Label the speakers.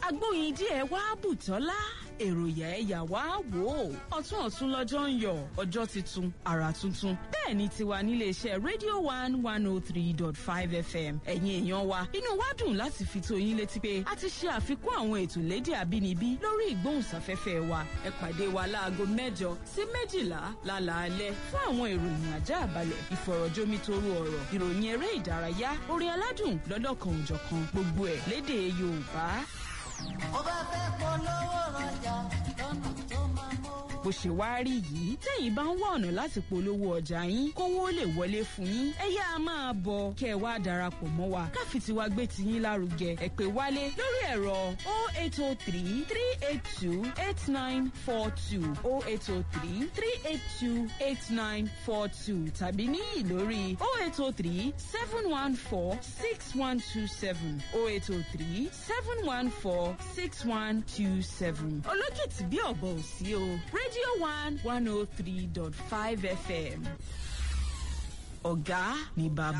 Speaker 1: agbóyin díẹ̀ wá bùtọ́lá èròyà ẹ̀yà wá wò ó ọ̀tún ọ̀tún lọ́jọ́ ń yọ ọjọ́ tuntun àrà tuntun bẹ́ẹ̀ ni tiwa níléeṣẹ́ rédíò one one oh three dot five fm ẹ̀yin èèyàn wa inú wa dùn láti fi tó yín létí pé a ti ṣe àfikún àwọn ètò lédè àbínibí lórí ìgbóhùnsáfẹ́fẹ́ wa ẹ pàdé wa láago mẹ́jọ sí méjìlá lálaalẹ́ fún àwọn ìròyìn ajá àbálẹ̀ ìfọ̀rọ̀jomitoro ọ̀rọ̀ ìròyìn eré ìdárayá orin aládùn lọ́lọ́kan òjọ̀kan gbogbo ẹ̀ lédè yorùbá
Speaker 2: mo bá fẹ́ polówó rọjà lọ́nà tó máa mówó.
Speaker 1: bó ṣe wá rí yìí tẹ́yìn bá ń wá ọ̀nà láti polówó ọjà yín kówó lè wọlé fún yín ẹ yá a máa bọ̀ kẹ́ ẹ wá darapọ̀ mọ́ wa káfí tiwa gbé tiyín lárugẹ ẹ pè wálé lórí ẹ̀rọ 0803 382 8942 0803 382 8942 tàbí níyì lórí 0803 714 6127 0803 714 6127 olókìtì bí ọ̀bọ̀ ò sí o radio one one oh three dot five fm ọ̀gá ní bàbá.